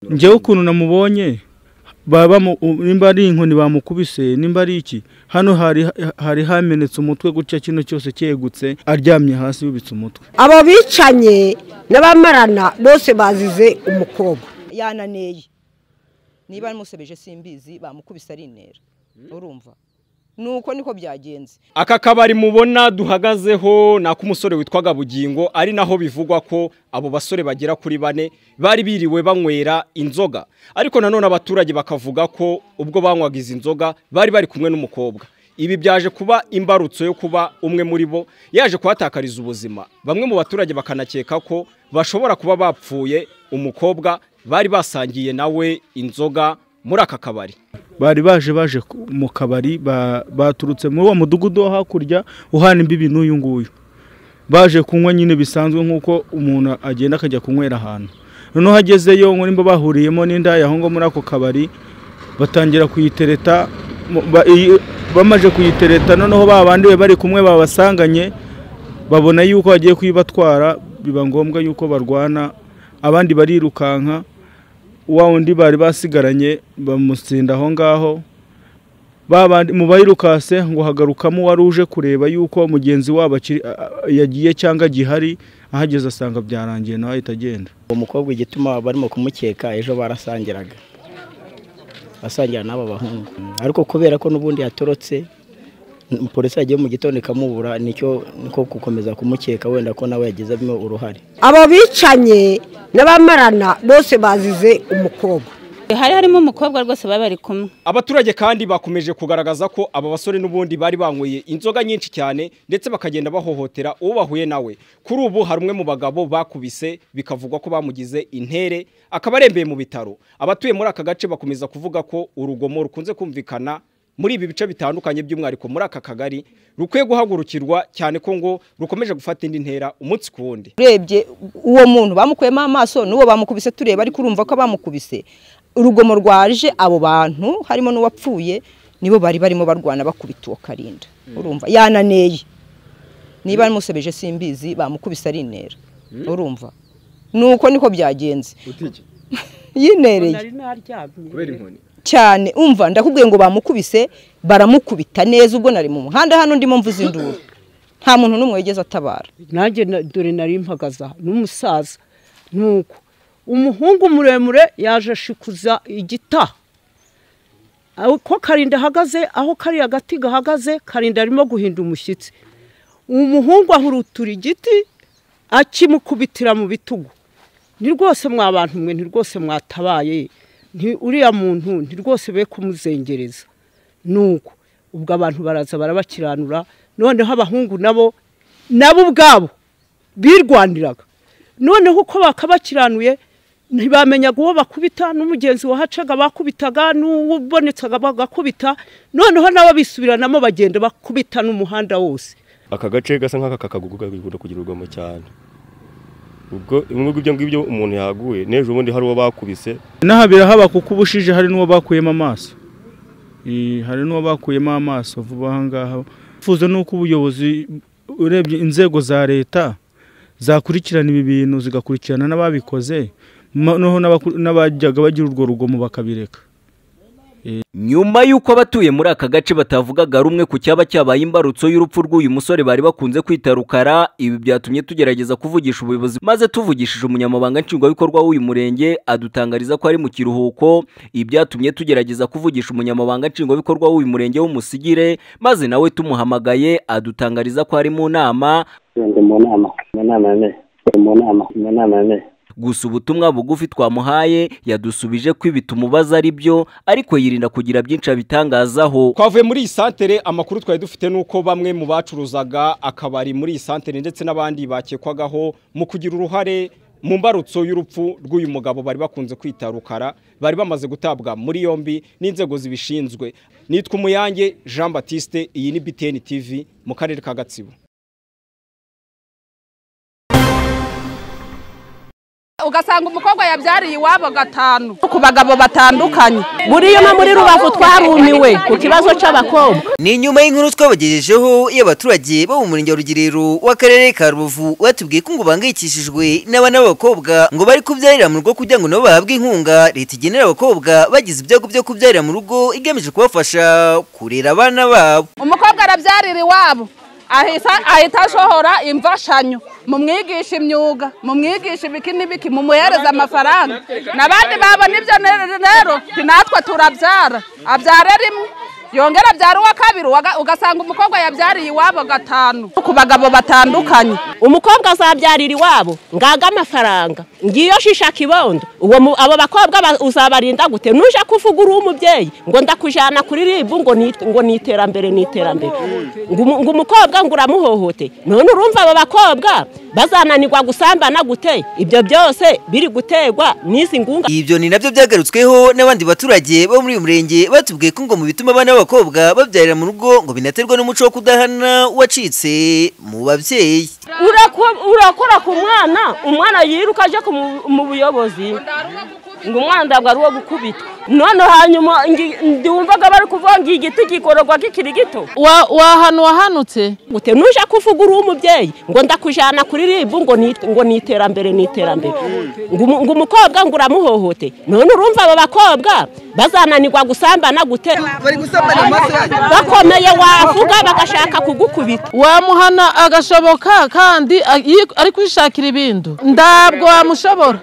njyewe ukuntu namubonye baba nimba ari inkoni bamukubise nimba ari iki hano hari hari hamenetse umutwe gutya kino cyose cyegutse aryamye hasi yubitse umutwe abo bicanye n'abamarana bose bazize umukobwa yananeye niba yamusebeje simbizi bamukubise ari intera urumva nuko niko byagenze aka kabari mubona duhagazeho ni ak'umusore witwaga bugingo ari naho bivugwa ko abo basore bagera kuri bane bari biriwe banywera inzoga ariko nanone abaturage bakavuga ko ubwo banywaga izi nzoga bari bari kumwe n'umukobwa ibi byaje kuba imbarutso yo kuba umwe muri bo yaje kuhatakariza ubuzima bamwe mu baturage bakanakeka ko bashobora kuba bapfuye umukobwa bari basangiye nawe inzoga muri aka kabari bari baje baje mu kabari baturutse muri uwo mudugudu wo hakurya uhana imbibi n'uyu nguyu baje kunywa nyine bisanzwe nk'uko umuntu agenda akajya kunywera ahantu noneho agezeyo nimba bahuriyemo n'indaya aho ngaho muri ako kabari batangira kuyitereta bamaze kuyitereta noneho babandi be bari kumwe babasanganye babona yuko bagiye kuyibatwara biba ngombwa yuko barwana abandi barirukanka wa wundi bari basigaranye bamusinda aho ngaho mu bayirukase ngo hagarukamo wari uje kureba yuko mugenzi wabo yagiye cyangwa gihari ahageze asanga byarangiye nawe ahita agenda uwo mukobwa igituma barimo kumukeka ejo barasangiraga basangira n'aba bahungu ariko kubera ko n'ubundi yatorotse polisi yagiye mu gitondo ikamubura nicyo niko gukomeza kumukeka wenda ko nawe yagizemo uruhare abo bicanye n'abamarana bose bazize umukobwa hari harimo umukobwa rwose baba bari kumwe abaturage kandi bakomeje kugaragaza ko aba basore n'ubundi bari banyweye inzoga nyinshi cyane ndetse bakagenda bahohotera uwo bahuye nawe kuri ubu hari umwe mu bagabo bakubise bikavugwa ko bamugize intere akaba arembeye mu bitaro abatuye muri aka gace bakomeza kuvuga ko urugomo rukunze kumvikana muri ibi bice bitandukanye by'umwihariko muri aka kagari rukwiye guhagurukirwa cyane ko ngo rukomeje gufata indi ntera umunsi ku wundi urebye uwo muntu bamukuyemo amaso n'uwo bamukubise tureba ariko urumva ko bamukubise urugomo rwaje abo bantu harimo n'uwapfuye nibo bari barimo barwana bakubita uwo karinda urumva yananeye niba yamusebeje simbizi bamukubise ari intera urumva nuko niko byagenze yinereye kubera inkoni cyane umva ndakubwiye ngo bamukubise baramukubita neza ubwo nari mu muhanda hano ndimo mvuze induru nta muntu n'umwe wigeze atabara nanjye dore nari mpagaza n'umusaza nuko umuhungu muremure yaje ashikuza igita ko karinda ahagaze aho kariya gati gahagaze karinda arimo guhinda umushyitsi umuhungu ahurutura igiti akimukubitira mu bitugu ni rwose mwabantu mwe ni rwose mwatabaye uriya muntu ni rwose be kumuzengereza nuko ubwo abantu baraza barabakiranura noneho abahungu nabo nabo ubwabo birwaniraga noneho uko bakabakiranuye ntibamenyaga uwo bakubita n'umugenzi wahacaga bakubitaga n'uwubonetsaga bagakubita noneho nabo bisubiranamo bagenda bakubita n'umuhanda wose aka gace gasa nk'aka kakagukunda kugira urugomo cyane ubwo bimwe ibyo ngibyo umuntu yaguye n'ejo ubundi hari uwo bakubise inaha birahaba kuko ubushije hari n'uwo bakuyemo amaso hari n'uwo bakuyemo amaso vuba aha ngaha bifuza n'uko ubuyobozi urebye inzego za leta zakurikirana ibi bintu zigakurikirana n'ababikoze noneho n'abajyaga bagira urwo rugomo bakabireka nyuma y'uko abatuye muri aka gace batavugaga rumwe ku cyaba cyabaye imbarutso y'urupfu rw'uyu musore bari bakunze kwita rukara ibi byatumye tugerageza kuvugisha ubuyobozi maze tuvugishije umunyamabanga nshingwabikorwa w'uyu murenge adutangariza ko ari mu kiruhuko ibi byatumye tugerageza kuvugisha umunyamabanga nshingwabikorwa w'uyu murenge w'umusigire maze nawe tumuhamagaye adutangariza ko ari mu nama mu nama mu nama mu nama mu nama gusa ubutumwa bugufi twamuhaye yadusubije ko ibi tumubaza ari byo ariko yirinda kugira byinshi abitangazaho twavuye muri iyi santere amakuru twari dufite nuko bamwe mu bacuruzaga akabari muri iyi santere ndetse n'abandi bakekwagaho mu kugira uruhare mu mbarutso y'urupfu rw'uyu mugabo bari bakunze kwita rukara bari bamaze gutabwa muri yombi n'inzego zibishinzwe nitwa umuyange jean batiste iyi ni btn tv mu karere ka gatsibo ugasanga umukobwa yabyariye iwabo gatanu ku bagabo batandukanye buriya no muri rubavu twarumiwe ku kibazo cy'abakobwa ni nyuma y'inkuru twabagejejeho y'abaturage bo mu murenge wa rugerero w'akarere ka rubavu batubwiye ko ngo bahangayikishijwe n'abana b'abakobwa ngo bari kubyarira mu rugo kugira ngo nabo bahabwe inkunga leta igenera abakobwa bagize ibyago byo kubyarira mu rugo igamije kubafasha kurera abana babo umukobwa arabyarira iwabo ahita ahita ashohora imfashanyo mumwigisha imyuga mumwigisha ibiki n'ibiki mumuhereza amafaranga n'abandi babona ibyo rero natwe turabyara abyara rimwe yongera abyara uwa kabiri ugasanga umukobwa yabyariye iwabo gatanu ku bagabo batandukanye umukobwa azabyarira iwabo ngaga amafaranga ngiyo shisha kibondo uwo abo bakobwa uzabarinda gute nuje kuvuga uri umubyeyi ngo ndakujyana kuri ribu ngo ni ngo ni iterambere ni iterambere ngo umukobwa ngo uramuhohote none urumva abo bakobwa bazananirwa gusambana gute ibyo byose biri gutegwa n'izi ngunga ibyo ni nabyo byagarutsweho n'abandi baturage bo muri uyu murenge batubwiye ko ngo mu bituma abana b'abakobwa babyarira mu rugo ngo binaterwe n'umuco wo kudahana wacitse mu babyeyi urakora ku mwana umwana yiruka aje mu buyobozi ngo umwana ntabwo ari uwo gukubitwa none hanyuma ndiwumvaga bari kuvuga ngo igiti gikororwa kikiri gito wahanu wahanutse gute nuje kuvuga uri umubyeyi ngo ndakujyana kuri ribu ngo ni iterambere ni iterambere ngo umukobwa ngo uramuhohote none urumva abo bakobwa bazananirwa gusambana gute bakomeye wavuga bagashaka kugukubita wamuhana agashoboka kandi ari kwishakira ibindi ntabwo wamushobora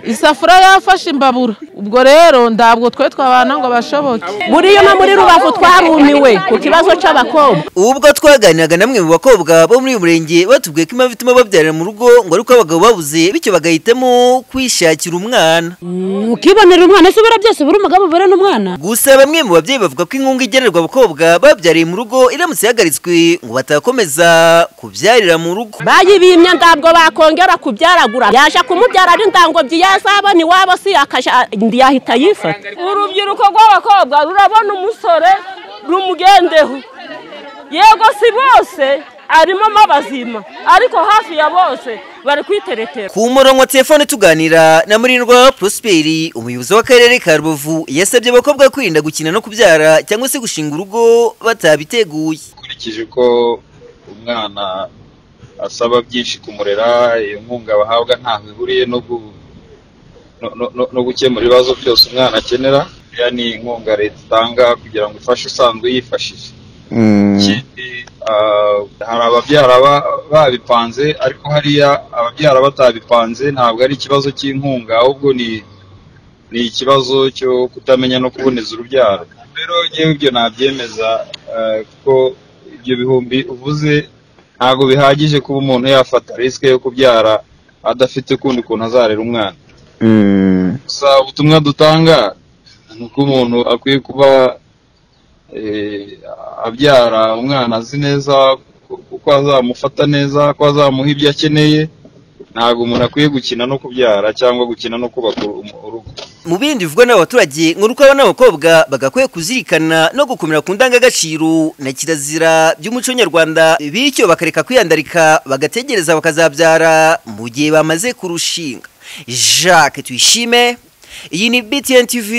isafuriya yafashe imbabura ubwo rero ntabwo twe twabana ngo bashoboke buriya no muri rubavu twarumiwe ku kibazo cy'abakobwa ubwo twaganiraga namwe mu bakobwa bo muri uyu murenge batubwiye ko impamvu ituma babyarira mu rugo ngo ari uko abagabo babuze bityo bagahitamo kwishakira umwana ukibonera umwana ese ubura byose buri umugabo ubura n'umwana gusa bamwe mu babyeyi bavuga ko inkunga igenerwa abakobwa babyariye mu rugo iramutse ihagaritswe ngo batakomeza kubyarira mu rugo bayibimye ntabwo bakongera kubyaragura yaje kumubyara ari ndangobyi yazabona iwabo si yahita yifata urubyiruko rw'abakobwa rurabona umusore rumugendeho yego si bose arimo abazima ariko hafi ya bose bari kwiteretera ku murongo wa telefone tuganira na murindwa prosperi umuyobozi w'akarere ka rubavu yasabye abakobwa kwirinda gukina no kubyara cyangwa se gushinga urugo batabiteguye ukurikije uko umwana asaba byinshi kumurera iyo nkunga bahabwa ntaho ihuriye no gukemura ibibazo byose umwana akenera iriya ni inkunga leta itanga kugira ngo ifashe usanzwe yifashije hari ababyara babipanze ariko hariya ababyara batabipanze ntabwo ari ikibazo cy'inkunga ahubwo ni ni ikibazo cyo kutamenya no kuboneza urubyaro rero yewe ibyo nabyemeza kuko ibyo bihumbi uvuze ntabwo bihagije kuba umuntu yafata risike yo kubyara adafite ukundi kuntu azarera umwana gusa ubutumwa dutanga ni uko umuntu akwiye kuba abyara umwana azi neza kuko azamufata neza ko azamuha ibyo akeneye ntabwo umuntu akwiye gukina no kubyara cyangwa gukina no kubaka urugo mu bindi bivugwa n'abaturage nk'uko abana n'abakobwa bagakwiye kuzirikana no gukomera ku ndangagaciro na kirazira by'umuco nyarwanda bityo bakareka kwiyandarika bagategereza bakazabyara mu gihe bamaze kurushinga jacques tuyishime iyi ni btn tv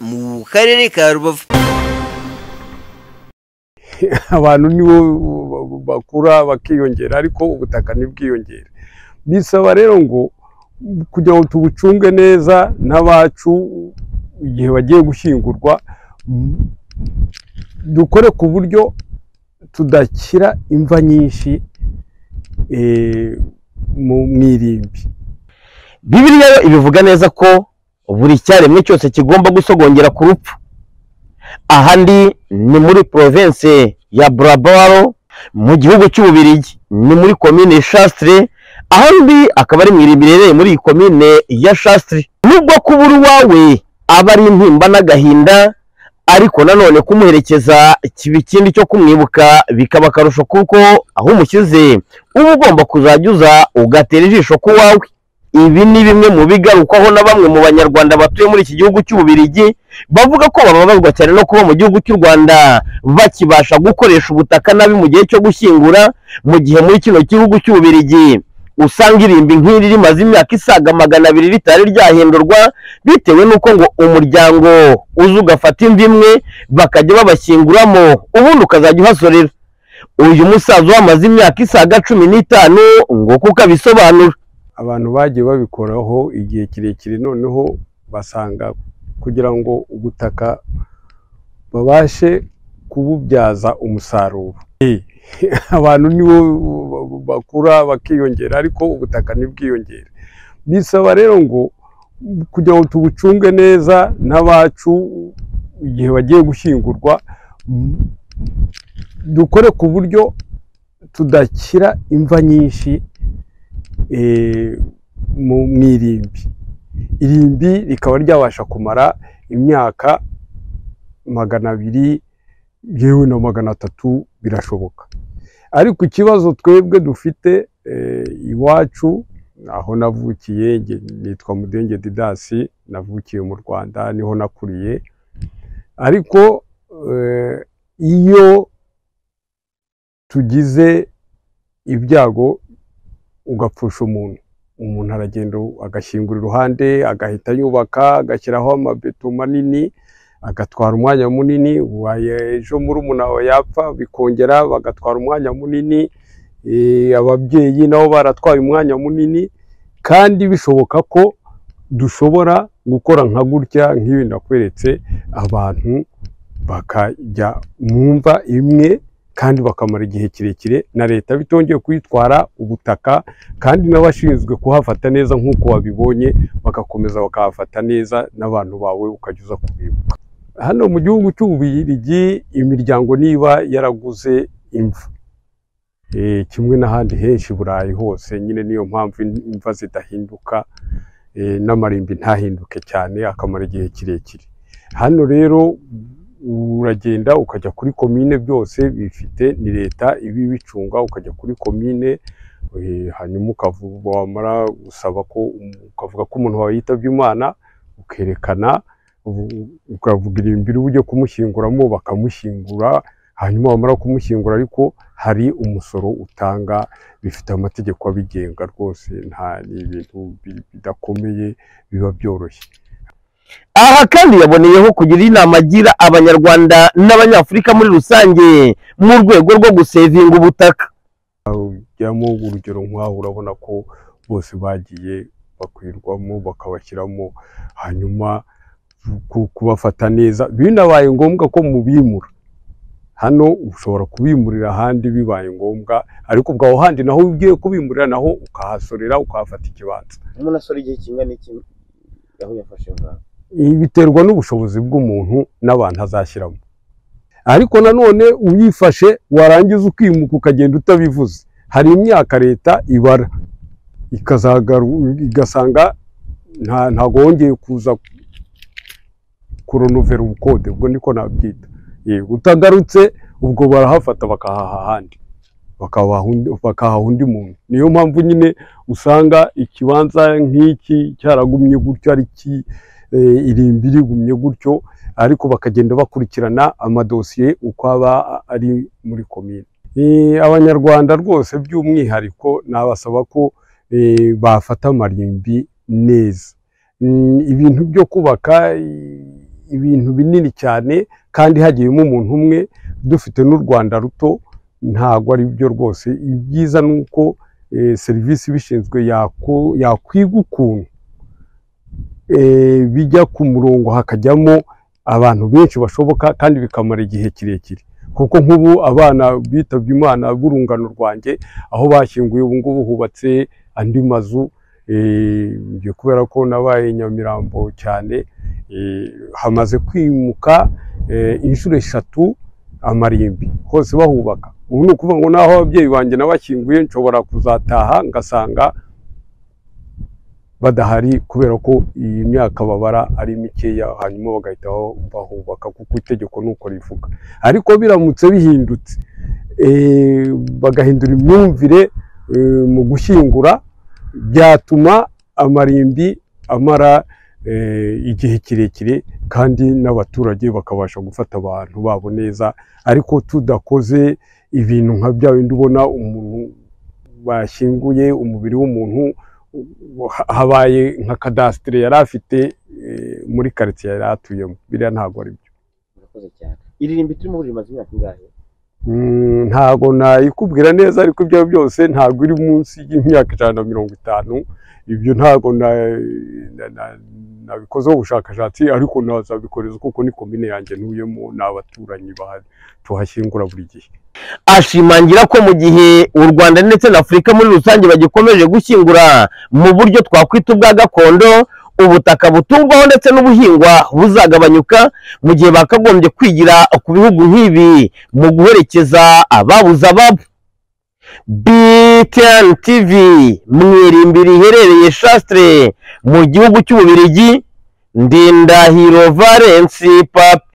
mu karere ka rubavu abantu nibo bakura bakiyongera ariko ubutaka ntibwiyongere bisaba rero ngo kugira ngo tubucunge neza n'abacu igihe bagiye gushyingurwa dukore ku buryo tudashyira imva nyinshi mu irimbi bibiriya yo ibivuga neza ko buri cyaremwe cyose kigomba gusogongera ku rupfu ahandi ni muri province ya burabaro mu gihugu cy'ububirigi ni muri komine shasitire ahandi akaba ari mu iri riherereye muri iyi komine ya shasitire nubwo kubura uwawe aba ari intimba n'agahinda ariko nanone kumuherekeza kiba ikindi cyo kumwibuka bikaba akarusho kuko aho umushyize uba ugomba kuzajya uza ugatera ijisho ku wawe ibi ni bimwe mu bigarukwaho na bamwe mu banyarwanda batuye muri iki gihugu cy'ububirigi bavuga ko bababazwa cyane no kuba mu gihugu cy'u rwanda bakibasha gukoresha ubutaka nabi mu gihe cyo gushyingura mu gihe muri kino gihugu cy'ububirigi usanga irimbi nk'iri rimaze imyaka isaga magana abiri ritari ryahindurwa bitewe n'uko ngo umuryango uza ugafata imvi imwe bakajya babashyinguramo ubundi ukazajya uhasorera uyu musaza wamaze imyaka isaga cumi n'itanu ngo kuko abisobanura abantu bagiye babikoraho igihe kirekire noneho basanga kugira ngo ubutaka babashe kububyaza umusaruro abantu nibo bakura bakiyongera ariko ubutaka ntibwiyongere bisaba rero ngo kugira ngo tubucunge neza n'abacu igihe bagiye gushyingurwa dukore ku buryo tudashyira imva nyinshi mu irimbi irimbi rikaba ryabasha kumara imyaka magana abiri yewe na magana atatu birashoboka ariko ikibazo twebwe dufite iwacu aho navukiye nitwa mudenge didasi navukiye mu rwanda niho nakuriye ariko iyo tugize ibyago ugapfusha umuntu umuntu aragenda agashyingura iruhande agahita yubaka agashyiraho amabeto manini agatwara umwanya munini ejo murumuna wawe yapfa bikongera bagatwara umwanya munini ababyeyi nabo baratwaye umwanya munini kandi bishoboka ko dushobora gukora nka gutya nk'ibi nakweretse abantu bakajya mu mva imwe kandi bakamara igihe kirekire na leta bitongeye kuyitwara ubutaka kandi n'abashinzwe kuhafata neza nk'uko wabibonye bagakomeza bakahafata neza n'abantu bawe ukajya uza kubibuka hano mu gihugu cy'ububirigi imiryango niba yaraguze imva kimwe n'ahandi henshi burayi hose nyine niyo mpamvu imva zidahinduka n'amarimbi ntahinduke cyane akamara igihe kirekire hano rero uragenda ukajya kuri komine byose bifite ni leta ibi bicunga ukajya kuri komine hanyuma wamara gusaba ko ukavuga ko umuntu wawe yitabye imana ukerekana ukavuga irimbi ujye kumushyinguramo bakamushyingura hanyuma wamara kumushyingura ariko hari umusoro utanga bifite amategeko abigenga rwose nta ni ibintu bidakomeye biba byoroshye aha kandi yaboneyeho kugira inama agira abanyarwanda n'abanyafurika muri rusange mu rwego rwo gusevinga ubutaka ujyamo urugero nk'aho urabona ko bose bagiye bakwirwamo bakabashyiramo hanyuma kubafata neza binabaye ngombwa ko mubimura hano ushobora kubimurira ahandi bibaye ngombwa ariko ubwaho handi naho ugiye kubimurira naho ukahasorera ukahafata ikibanza umuntu asora igihe kingana iki aho yafashe ingamba biterwa n'ubushobozi bw'umuntu n'abantu azashyiramo ariko nanone uyifashe warangiza ukimuka ukagenda utabivuze hari imyaka leta ibara igasanga ntabwo wongeye kuza kuronovera ubukode ubwo niko nabyita utagarutse ubwo barahafata bakahaha ahandi bakahaha undi muntu niyo mpamvu nyine usanga ikibanza nk'iki cyaragumye gutyo ari ki irimbi rigumye gutyo ariko bakagenda bakurikirana amadosiye uko aba ari muri komine abanyarwanda rwose by'umwihariko nabasaba ko bafata amarimbi neza ibintu byo kubaka ibintu binini cyane kandi hagiyemo umuntu umwe dufite n'u rwanda ruto ntabwo ari byo rwose ibyiza ni uko serivisi ibishinzwe yakwiga ukuntu bijya ku murongo hakajyamo abantu benshi bashoboka kandi bikamara igihe kirekire kuko nk'ubu abana bitabye imana b'urungano rwanjye aho bashyinguye ubu ngubu hubatse andi mazu kubera ko nabaye nyamirambo cyane hamaze kwimuka inshuro eshatu amarimbi hose bahubaka ubu ni ukuvuga ngo n'aho ababyeyi banjye nabashyinguye nshobora kuzataha ngasanga badahari kubera ko iyi myaka babara ari mikeya hanyuma bagahita bahubaka kuko itegeko ni uko rivuga ariko biramutse bihindutse bagahindura imyumvire mu gushyingura byatuma amarimbi amara igihe kirekire kandi n'abaturage bakabasha gufata abantu babo neza ariko tudakoze ibintu nka bya bindi ubona umuntu bashyinguye umubiri w'umuntu habaye nka kadasitire yari afite eh, muri karitsiye yari atuyemo biriya ntabwo ari byo murakoze cyane iri rimbi turimo buri rimaze imyaka ingahe Mm, ntabwo nayikubwira neza ariko ibyo byose ntabwo iri munsi y'imyaka ijana na mirongo itanu ibyo ntabwo na- na- na- nabikozeho ubushakashatsi ariko nazabikoreza kuko ni komine yanjye ntuyemo ni abaturanyi bahari tuhashyingura buri gihe ashimangira ko mu gihe u rwanda ndetse na afurika muri rusange bagikomeje gushyingura mu buryo twakwita ubwa gakondo ubutaka butungwaho ndetse n'ubuhingwa buzagabanyuka mu gihe bakagombye kwigira ku bihugu nk'ibi mu guherekeza ababuze ababo btn tv mu irimbi riherereye shasitire mu gihugu cy'ububirigi ndindahiro valensi papi